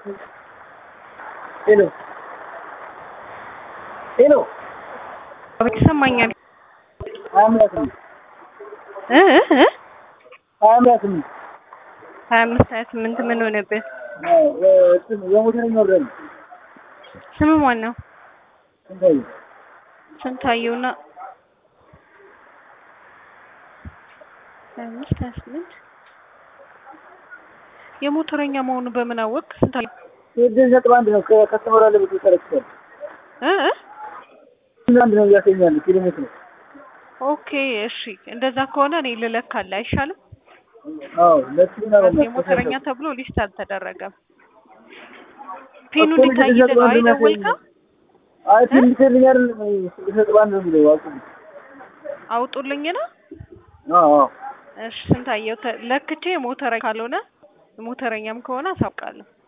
ሄሎ ሄሎ ይሰማኛል ሀያ አምስት ነው እ እ እ ሀያ አምስት ነው ሀያ አምስት ሀያ ስምንት ምን ሆነብህ? የሞተረኛ ወረደ ነው ስም ማን ነው? ስንታየ ስንታየውና ሀያ አምስት ሀያ ስምንት የሞተረኛ መሆኑ በምን አወቅ? ስንታየው ስድስት ነጥብ አንድ ነው ከከስተመር አለ ብትል ተረክቷል እ እ አንድ ነው እያሰኛል ኪሎ ሜትር ኦኬ እሺ፣ እንደዛ ከሆነ እኔ ልለካለ አይሻልም? አዎ ለሱና የሞተረኛ ተብሎ ሊስት አልተደረገም። ፒኑ ሊታይል ነው አይደወልከው? አይ ፒን ሊትልኝ አይደለም ስድስት ነጥብ አንድ ነው የሚለው አቁም አውጡልኝ ነው። አዎ አዎ እሺ ስንታየው ተ- ለክቼ ሞተረኛ ካልሆነ ሞተረኛም ከሆነ አሳውቃለሁ።